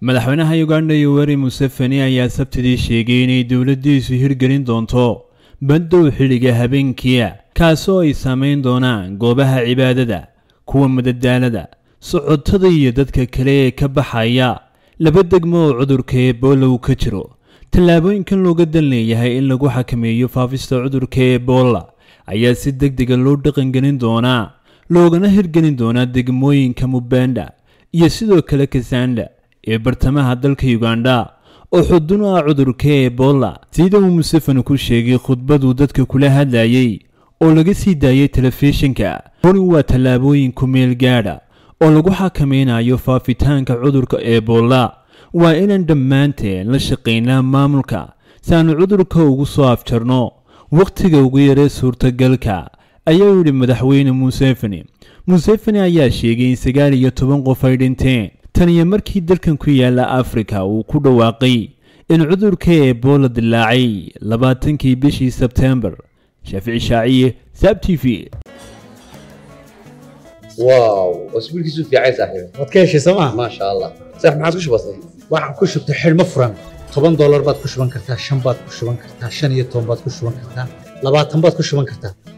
madaxweynaha uganda yoweri museveni ayaa sabtidii sheegay inay dowladdiisu hirgelin doonto bandow xilliga habeenkiia kaasoo ay saamayn doonaan goobaha cibaadada kuwa madadaalada socotada iyo dadka kale ee ka baxaya laba degmo oo cudurka ebola uu ka jiro tallaabooyinkan looga dan leeyahay in lagu xakameeyo faafista cudurka ebola ayaa si deg dega loo dhaqangelin doonaa loogana hirgelin doonaa degmooyinka mubanda iyo sidoo kale kasanda ee bartamaha dalka uganda oo xudun u ah cudurka ebola sida uu museveni ku sheegay khudbaduu dadka kula hadlayay oo laga sii daayay telefishinka hori waa tallaabooyin ku meel gaadha oo lagu xakamaynayo faafitaanka cudurka ebola waa inaan dhammaanteen la shaqaynaa maamulka si aanu cudurka ugu soo afjarno wakhtiga ugu yaree suurtagalka ayaa yidhi madaxweyne museveni museveni ayaa sheegay in sagaal iyo toban qof ay dhinteen tan iyo markii dalkan ku yaala afrika uu ku dhawaaqay in cudurka ebola dilaacay labaatankii bishii sebtembar shaafici shaaciye saab t v واو واسبوعك في عايز صاحبي waad ka heshay sooma ما شاء الله صح ما عاد كش بسيط waxaan ku shubtay xidhmo furan toban doolar baad ku shuban kartaa shan baad ku shuban kartaa shan iyo toban baad ku shuban kartaa labaatan baad ku shuban kartaa